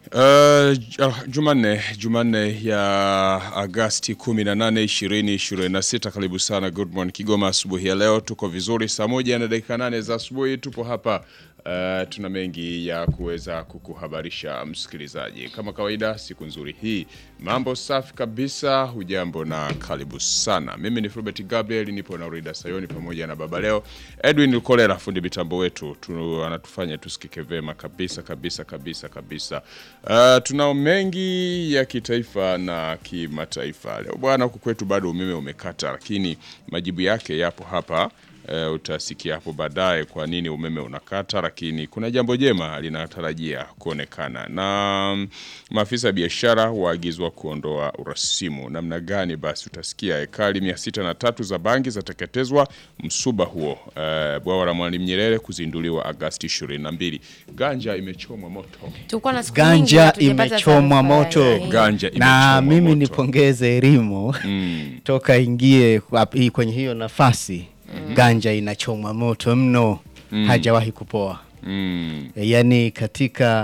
Uh, Jumanne Jumanne ya Agasti 18 2026. Karibu sana Good Morning Kigoma. Asubuhi ya leo tuko vizuri, saa moja na dakika nane za asubuhi tupo hapa. Uh, tuna mengi ya kuweza kukuhabarisha msikilizaji. Kama kawaida, siku nzuri hii, mambo safi kabisa. Hujambo na karibu sana. Mimi ni Fulbert Gabriel, nipo na Rida Sayoni pamoja na baba leo Edwin Lukolera, fundi mitambo wetu tu, anatufanya tusikike vema kabisa kabisa kabisa kabisa. Uh, tunao mengi ya kitaifa na kimataifa leo bwana. Huku kwetu bado umeme umekata, lakini majibu yake yapo hapa. Uh, utasikia hapo baadaye kwa nini umeme unakata, lakini kuna jambo jema linatarajia kuonekana na um, maafisa ya biashara waagizwa kuondoa urasimu. Namna gani? Basi utasikia ekari mia sita na tatu za bangi zateketezwa msuba huo. Uh, bwawa la Mwalimu Nyerere kuzinduliwa Agasti 22. Ganja imechomwa moto. Tulikuwa na siku nyingi Ganja hatujapata imechomwa taarifa moto. ya- Ganja na imechomwa mimi moto. nipongeze elimu toka ingie kwa- hii- kwenye hiyo nafasi ganja inachomwa moto mno hajawahi kupoa Mm. e, yaani katika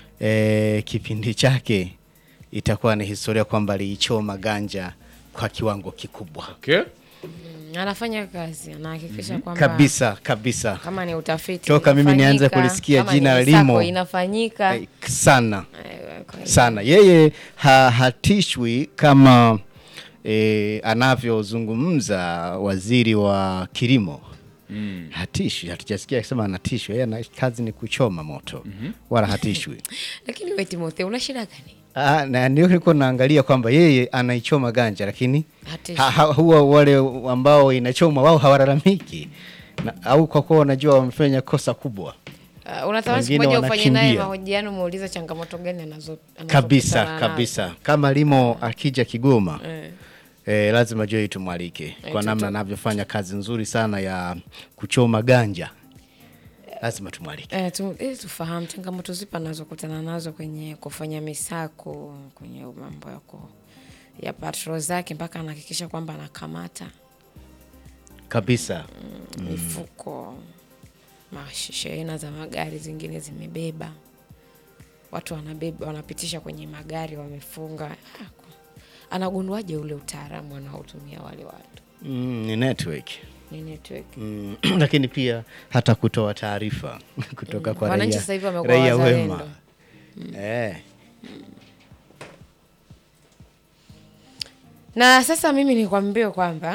e, kipindi chake itakuwa ni historia kwamba aliichoma ganja kwa kiwango kikubwa Okay. Mm, anafanya kazi anahakikisha kwamba kabisa kabisa kama ni utafiti Toka mimi nianze unafanyika, kulisikia kama jina ni Limo. sako inafanyika Eh, sana Eh, kwa hiyo- sana yeye ha, hatishwi kama e, anavyozungumza waziri wa kilimo mm. hatishwi hatujasikia akisema anatishwa yeye ana kazi ni kuchoma moto wala hatishwi lakini we Timotheo una shida gani Ah, na ndio nilikuwa naangalia kwamba yeye anaichoma ganja lakini Hatishwi. ha, ha, huwa wale ambao inachoma wao hawalalamiki na, au kwa kuwa wanajua wamefanya kosa kubwa Uh, unatamani siku Wengine moja ufanye naye wanakimbia. mahojiano muulize changamoto gani anazo anazokutana kabisa nazo. kabisa kama limo akija Kigoma Eh. Eh, lazima Joy tumwalike kwa namna anavyofanya kazi nzuri sana ya kuchoma ganja, lazima tumwalike. Eh, tu, ili tufahamu changamoto zipi anazokutana nazo kwenye kufanya misako kwenye mambo yako ya patrol zake mpaka anahakikisha kwamba anakamata Kabisa mifuko mashehena za magari zingine zimebeba watu wanabeba wanapitisha kwenye magari wamefunga Ah, ku- anagunduaje ule utaalamu wanaotumia wale watu mm, ni network ni network mm, lakini pia hata kutoa taarifa kutoka kwa Wananchi raia, sasa hivi wamekuwa raia wazalendo. wema eh, na sasa mimi nikwambie kwamba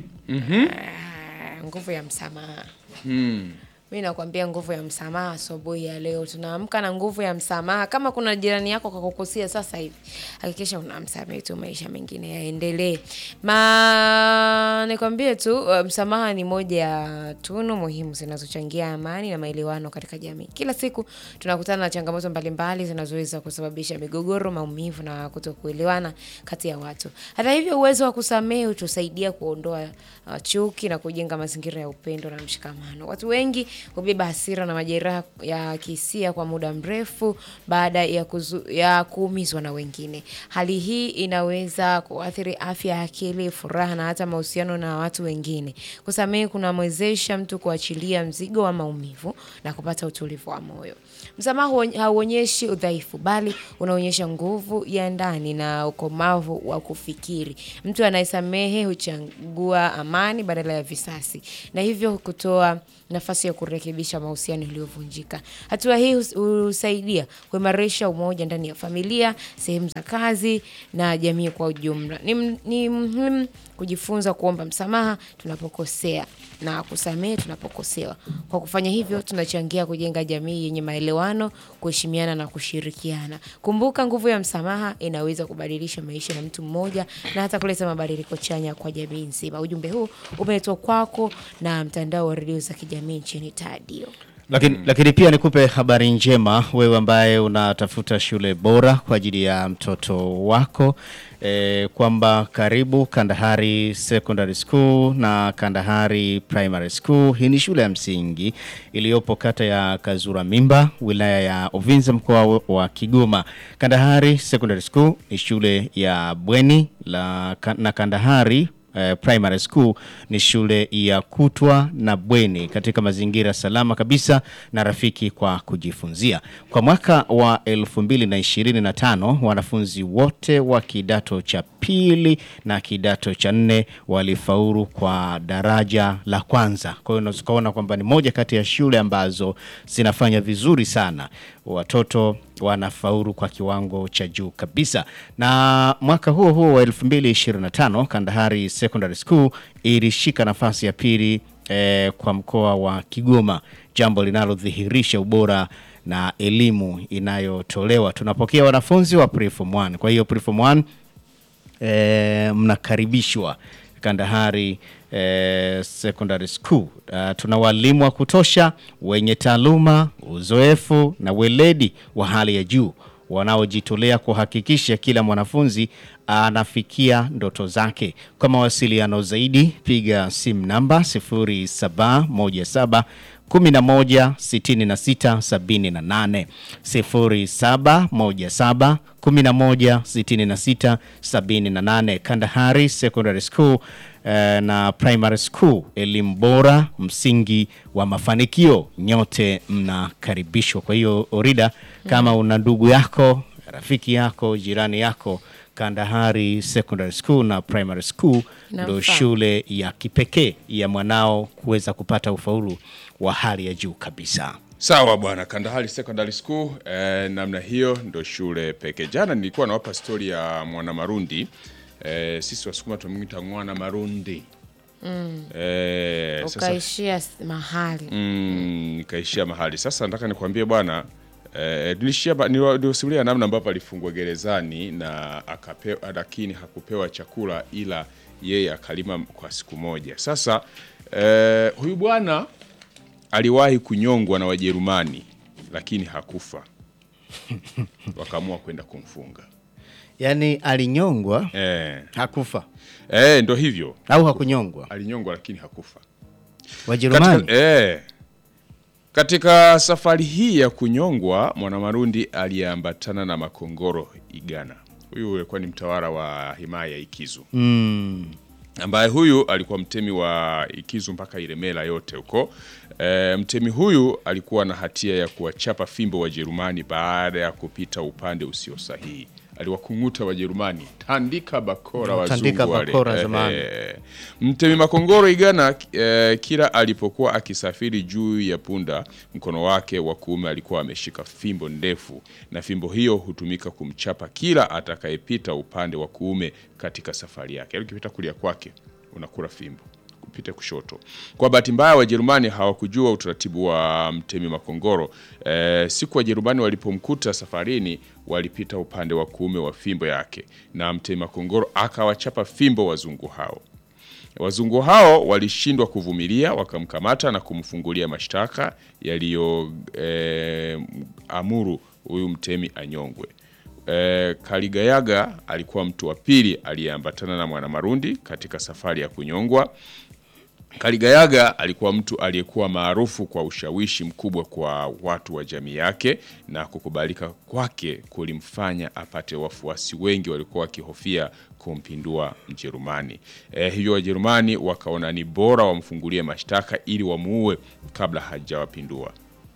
ah, nguvu ya msamaha Mm. mi nakwambia nguvu ya msamaha asubuhi ya leo tunaamka na nguvu ya msamaha kama kuna jirani yako kakukosea sasa hivi hakikisha unamsamehe tu maisha mengine yaendelee ma nikwambie tu uh, msamaha ni moja ya tunu muhimu zinazochangia amani na maelewano katika jamii kila siku tunakutana na changamoto mbalimbali zinazoweza kusababisha migogoro maumivu na kutokuelewana kati ya watu hata hivyo uwezo wa kusamehe hutusaidia kuondoa uh, chuki na kujenga mazingira ya upendo na mshikamano watu wengi hubeba hasira na majeraha ya kihisia kwa muda mrefu baada ya, kuzu, ya kuumizwa na wengine hali hii inaweza kuathiri afya ya akili furaha na hata mahusiano na watu wengine kusamehe kunamwezesha mtu kuachilia mzigo wa maumivu na kupata utulivu wa moyo msamaha huony- hauonyeshi udhaifu bali unaonyesha nguvu ya ndani na ukomavu wa kufikiri mtu anayesamehe huchagua amani badala ya visasi na hivyo kutoa nafasi ya kurekebisha mahusiano yaliyovunjika hatua hii hus- husaidia kuimarisha umoja ndani ya familia sehemu za kazi na jamii kwa ujumla ni, m- ni muhimu kujifunza kuomba msamaha tunapokosea na kusamehe tunapokosewa kwa kufanya hivyo tunachangia kujenga jamii yenye maelewano kuheshimiana na kushirikiana kumbuka nguvu ya msamaha inaweza kubadilisha maisha ya mtu mmoja na hata kuleta mabadiliko chanya kwa jamii nzima ujumbe huu umeletwa kwako na mtandao wa redio za kijamii nchini tadio lakini, lakini pia nikupe habari njema wewe ambaye unatafuta shule bora kwa ajili ya mtoto wako e, kwamba karibu Kandahari Secondary School na Kandahari Primary School. Hii ni shule ya msingi iliyopo kata ya Kazura Mimba, wilaya ya Uvinza, mkoa wa- wa Kigoma. Kandahari Secondary School ni shule ya bweni la, na Kandahari eh, Primary School ni shule ya kutwa na bweni katika mazingira salama kabisa na rafiki kwa kujifunzia. Kwa mwaka wa 2025 wanafunzi wote wa kidato cha pili na kidato cha nne walifaulu kwa daraja la kwanza. Kwa hiyo unaweza kuona kwamba ni moja kati ya shule ambazo zinafanya vizuri sana, watoto wanafaulu kwa kiwango cha juu kabisa. Na mwaka huo huo wa 2025 Kandahari Secondary School ilishika nafasi ya pili eh, kwa mkoa wa Kigoma, jambo linalodhihirisha ubora na elimu inayotolewa. Tunapokea wanafunzi wa preform 1. Kwa hiyo preform 1 eh, mnakaribishwa Kandahari eh, Secondary School. Uh, tuna walimu wa kutosha wenye taaluma, uzoefu na weledi wa hali ya juu wanaojitolea kuhakikisha kila mwanafunzi anafikia ndoto zake. Kwa mawasiliano zaidi, piga simu namba 0717 11 66 78 0717 11 66 78. Kandahari Secondary School eh, na Primary School, elimu bora, msingi wa mafanikio. Nyote mnakaribishwa. Kwa hiyo Orida, kama una ndugu yako, rafiki yako, jirani yako Kandahari Secondary School na Primary School ndo Inamfaa. shule ya kipekee ya mwanao kuweza kupata ufaulu wa hali ya juu kabisa. Sawa bwana, Kandahari Secondary School eh, namna hiyo ndo shule pekee. Jana nilikuwa nawapa stori ya mwana Marundi eh, sisi Wasukuma tumwita mwana Marundi eh, sasa ukaishia s- mahali mm, nikaishia mahali sasa. Nataka nikwambie bwana eh, nilishia ba- niwa- niliwasimulia namna ambavyo alifungwa gerezani na akapewa, lakini hakupewa chakula ila yeye akalima kwa siku moja. Sasa eh, huyu bwana aliwahi kunyongwa na Wajerumani lakini hakufa, wakaamua kwenda kumfunga Yaani alinyongwa eh, hakufa eh, ndo hivyo au hakunyongwa? alinyongwa lakini hakufa. Wajerumani Katika, eh, katika safari hii ya kunyongwa Mwanamarundi aliyeambatana na Makongoro Igana. Huyu alikuwa ni mtawala wa himaya ya Ikizu mm. ambaye huyu alikuwa mtemi wa Ikizu mpaka Ilemela yote huko. E, mtemi huyu alikuwa na hatia ya kuwachapa fimbo Wajerumani baada ya kupita upande usio sahihi. Aliwakung'uta Wajerumani, tandika bakora wazungu Tandika wale. bakora Eh, zamani. eh. Mtemi Makongoro Igana eh, kila alipokuwa akisafiri juu ya punda, mkono wake wa kuume alikuwa ameshika fimbo ndefu, na fimbo hiyo hutumika kumchapa kila atakayepita upande wa kuume katika safari yake. Yaani ukipita kulia kwake unakula fimbo kupita kushoto. Kwa bahati mbaya, Wajerumani hawakujua utaratibu wa mtemi Makongoro. E, siku Wajerumani walipomkuta safarini, walipita upande wa kuume wa fimbo yake, na mtemi Makongoro akawachapa fimbo wazungu hao. Wazungu hao walishindwa kuvumilia, wakamkamata na kumfungulia mashtaka yaliyo eh, amuru huyu mtemi anyongwe. E, Kaligayaga alikuwa mtu wa pili aliyeambatana na Mwanamarundi katika safari ya kunyongwa. Kaligayaga alikuwa mtu aliyekuwa maarufu kwa ushawishi mkubwa kwa watu wa jamii yake na kukubalika kwake kulimfanya apate wafuasi wengi walikuwa wakihofia kumpindua Mjerumani. E, hivyo Wajerumani wakaona ni bora wamfungulie mashtaka ili wamuue kabla hajawapindua.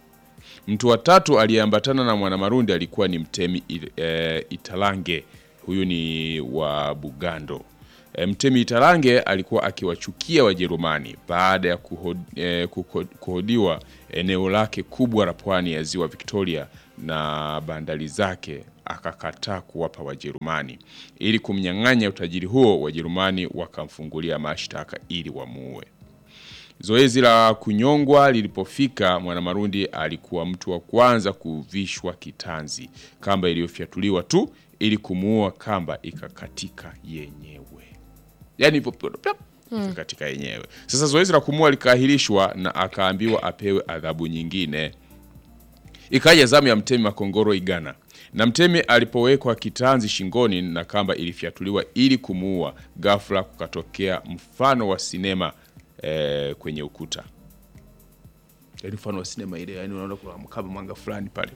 Mtu wa tatu aliyeambatana na Mwanamarundi alikuwa ni mtemi e, Italange. Huyu ni wa Bugando. E, mtemi Italange alikuwa akiwachukia Wajerumani baada ya kuhod, e, kuko- kuhodiwa eneo lake kubwa la pwani ya ziwa Victoria na bandari zake, akakataa kuwapa Wajerumani. Ili kumnyang'anya utajiri huo, Wajerumani wakamfungulia mashtaka ili wamuue. Zoezi la kunyongwa lilipofika, Mwanamarundi alikuwa mtu wa kwanza kuvishwa kitanzi. Kamba iliyofyatuliwa tu ili kumuua, kamba ikakatika yenyewe, yaani hivyo plop, ikakatika yenyewe. Sasa zoezi la kumuua likaahirishwa na akaambiwa apewe adhabu nyingine. Ikaja zamu ya mtemi Makongoro Igana, na mtemi alipowekwa kitanzi shingoni na kamba ilifyatuliwa ili kumuua, ghafla kukatokea mfano wa sinema eh, kwenye ukuta, yaani mfano wa sinema ile, yani unaona kuna kama mwanga fulani pale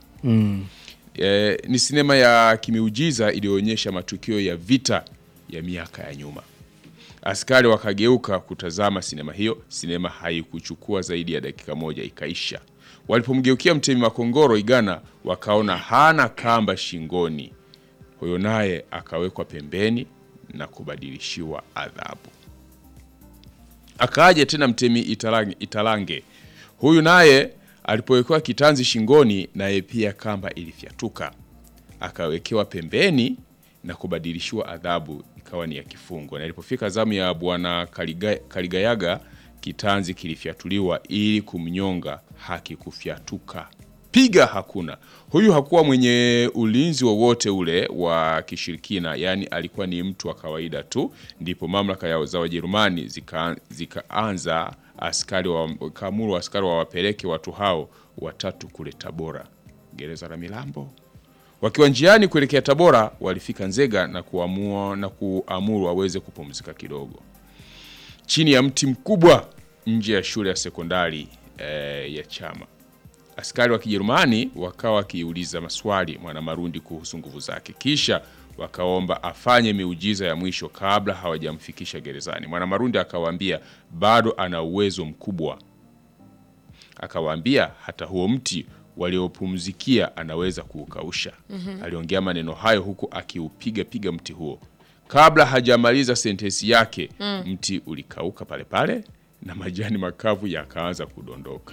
eh, ni sinema ya kimiujiza iliyoonyesha matukio ya vita ya miaka ya nyuma. Askari wakageuka kutazama sinema hiyo. Sinema haikuchukua zaidi ya dakika moja ikaisha. Walipomgeukia Mtemi Makongoro Igana, wakaona hana kamba shingoni. Huyo naye akawekwa pembeni na kubadilishiwa adhabu. Akaaje tena Mtemi Italange, Italange. Huyu naye alipowekewa kitanzi shingoni, naye pia kamba ilifyatuka, akawekewa pembeni na kubadilishiwa adhabu, ikawa ni ya kifungo. Na ilipofika zamu ya bwana Kaliga, Kaligayaga, kitanzi kilifyatuliwa ili kumnyonga, hakikufyatuka piga hakuna. Huyu hakuwa mwenye ulinzi wowote ule wa kishirikina, yaani alikuwa ni mtu wa kawaida tu. Ndipo mamlaka ya za Wajerumani zika, zikaanza askari wa, kaamuru askari wawapeleke watu hao watatu kule Tabora, gereza la Milambo. Wakiwa njiani kuelekea Tabora, walifika Nzega na kuamua na kuamuru waweze kupumzika kidogo chini ya mti mkubwa nje ya shule ya sekondari eh, ya Chama. Askari wa Kijerumani wakawa wakiuliza maswali Mwanamarundi kuhusu nguvu zake, kisha wakaomba afanye miujiza ya mwisho kabla hawajamfikisha gerezani. Mwanamarundi akawaambia bado ana uwezo mkubwa, akawaambia hata huo mti waliopumzikia anaweza kuukausha. Aliongea maneno hayo huku akiupiga piga mti huo. Kabla hajamaliza sentensi yake, mti ulikauka pale pale na majani makavu yakaanza kudondoka.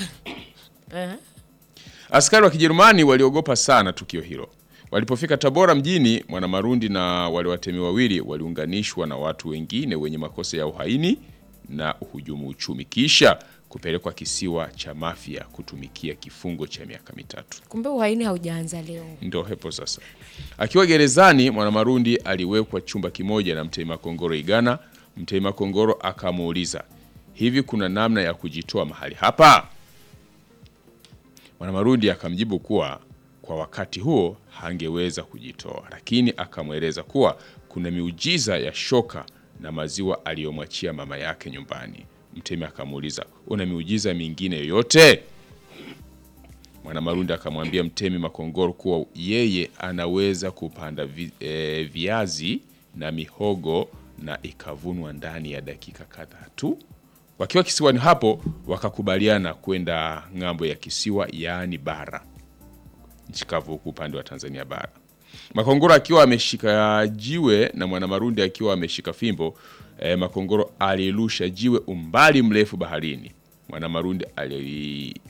Askari wa Kijerumani waliogopa sana tukio hilo. Walipofika Tabora mjini, Mwanamarundi na wale watemi wawili waliunganishwa na watu wengine wenye makosa ya uhaini na uhujumu uchumi, kisha kupelekwa kisiwa cha Mafia kutumikia kifungo cha miaka mitatu. Kumbe uhaini haujaanza leo. Ndo hepo sasa. Akiwa gerezani, Mwanamarundi aliwekwa chumba kimoja na Mtemi Makongoro Igana. Mtemi Makongoro akamuuliza, hivi kuna namna ya kujitoa mahali hapa? Mwanamarundi akamjibu kuwa kwa wakati huo hangeweza kujitoa, lakini akamweleza kuwa kuna miujiza ya shoka na maziwa aliyomwachia mama yake nyumbani. Mtemi akamuuliza, una miujiza mingine yoyote? Mwanamarundi akamwambia Mtemi Makongoro kuwa yeye anaweza kupanda vi, e, viazi na mihogo na ikavunwa ndani ya dakika kadhaa tu. Wakiwa kisiwani hapo, wakakubaliana kwenda ng'ambo ya kisiwa, yaani bara, nchi kavu huku upande wa Tanzania bara. Makongoro akiwa ameshika jiwe na Mwanamarundi akiwa ameshika fimbo. E, Makongoro alirusha jiwe umbali mrefu baharini. Mwanamarundi ali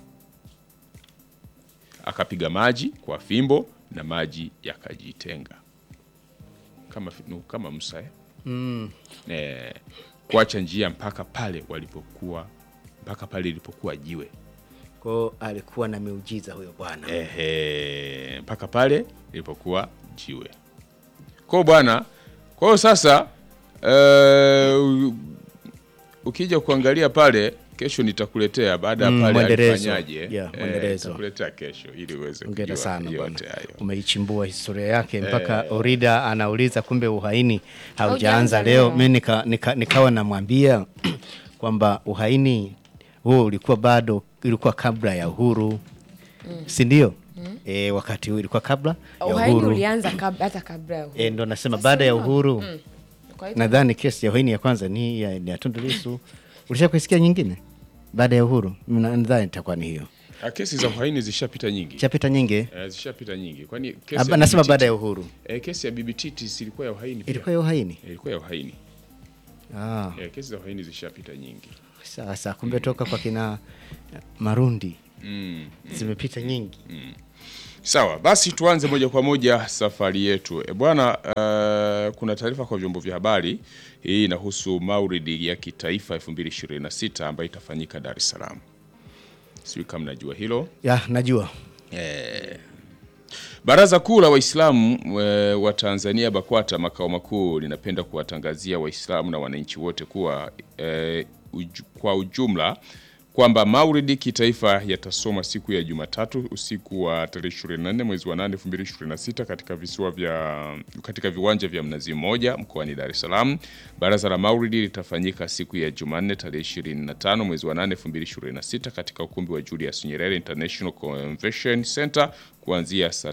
akapiga maji kwa fimbo na maji yakajitenga kama, fi- nu- kama Musa eh? Eh, kuacha njia mpaka pale walipokuwa mpaka pale ilipokuwa jiwe Kwao alikuwa na miujiza huyo bwana. Ehe, mpaka pale ilipokuwa jiwe. Kwa hiyo bwana, kwa hiyo sasa eh, u- ukija kuangalia pale kesho nitakuletea baada ya Mm, pale mwendelezo. alifanyaje. Yeah, eh, mwendelezo. nitakuletea kesho ili uweze Hongera kujua sana bwana, yote hayo. umeichimbua historia yake mpaka Orida anauliza kumbe uhaini haujaanza Haujaanza leo. leo. Mi nika, nika, nikawa namwambia kwamba uhaini huo ulikuwa bado, ilikuwa kabla ya uhuru si ndio? E, wakati huu ilikuwa kabla ya Uhaini uhuru ulianza kabla, hata kabla ya uhuru. e, ndo nasema Sasa baada ya unaona? uhuru Mm. Kwa hiyo nadhani kesi ya uhaini ya kwanza ni ya, ni ya Tundu Lissu. Ulisha kuisikia nyingine baada ya uhuru? Na- Nadhani itakuwa ni hiyo, Ah, Kesi za uhaini zishapita nyingi. chapita nyingi Eh, zishapita nyingi. Kwani kesi Aba- ya nasema Bibi baada ya Titi- uhuru eh, kesi ya Bibi Titi si ilikuwa ya uhaini pia? ilikuwa ya uhaini. Eh, ilikuwa ya uhaini. Ah. Eh, kesi za uhaini zishapita nyingi. Sasa kumbe toka kwa kina Marundi Mm. zimepita nyingi. Sawa, basi tuanze moja kwa moja safari yetu. E bwana, uh, kuna taarifa kwa vyombo vya habari. Hii inahusu Maulidi ya kitaifa 2026 ambayo itafanyika Dar es Salaam. Sijui kama mnajua hilo. Ya, najua Baraza Kuu la Waislamu e, wa Tanzania BAKWATA makao makuu linapenda kuwatangazia Waislamu na wananchi wote kuwa e, uju, kwa ujumla kwamba Maulidi kitaifa yatasoma siku ya Jumatatu usiku wa tarehe 24 mwezi wa 8 2026 katika visiwa vya katika viwanja vya Mnazi Mmoja mkoani Dar es Salaam. Baraza la Maulidi litafanyika siku ya Jumanne tarehe 25 mwezi wa 8 2026 katika ukumbi wa Julius Nyerere International Convention Center kuanzia saa